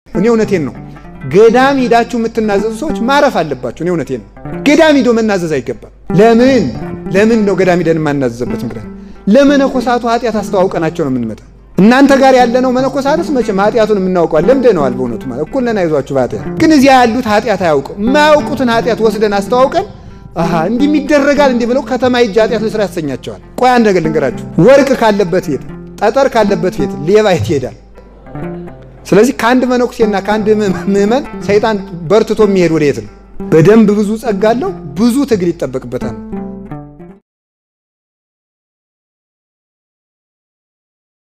እኔ እውነቴን ነው። ገዳም ሂዳችሁ የምትናዘዙ ሰዎች ማረፍ አለባችሁ። እኔ እውነቴን ነው። ገዳም ሂዶ መናዘዝ አይገባም። ለምን ለምን ነው ገዳም ሂደን የማናዘዝበት ምክንያት? ለመነኮሳቱ ኃጢአት አስተዋውቀናቸው ነው የምንመጣ። እናንተ ጋር ያለነው መነኮሳትስ መቼም ኃጢአቱን የምናውቀዋል ለምደነዋል። በእውነቱ ማለት እኩል ነን፣ አይዟችሁ በኃጢአት ግን እዚያ ያሉት ኃጢአት አያውቀው። የማያውቁትን ኃጢአት ወስደን አስተዋውቀን አሃ እንዲህ ይደረጋል እንዲህ ብለው ከተማ ሂጅ ኃጢአት ልስራ ያሰኛቸዋል። ቆይ አንድ ነገር ልንገራችሁ። ወርቅ ካለበት ቤት፣ ጠጠር ካለበት ቤት ሌባ የት ይሄዳል? ስለዚህ ከአንድ መነኩሴና ከአንድ ምዕመን ሰይጣን በርትቶ የሚሄድ ወደ የት ነው? በደንብ ብዙ ጸጋ አለው። ብዙ ትግል ይጠበቅበታል።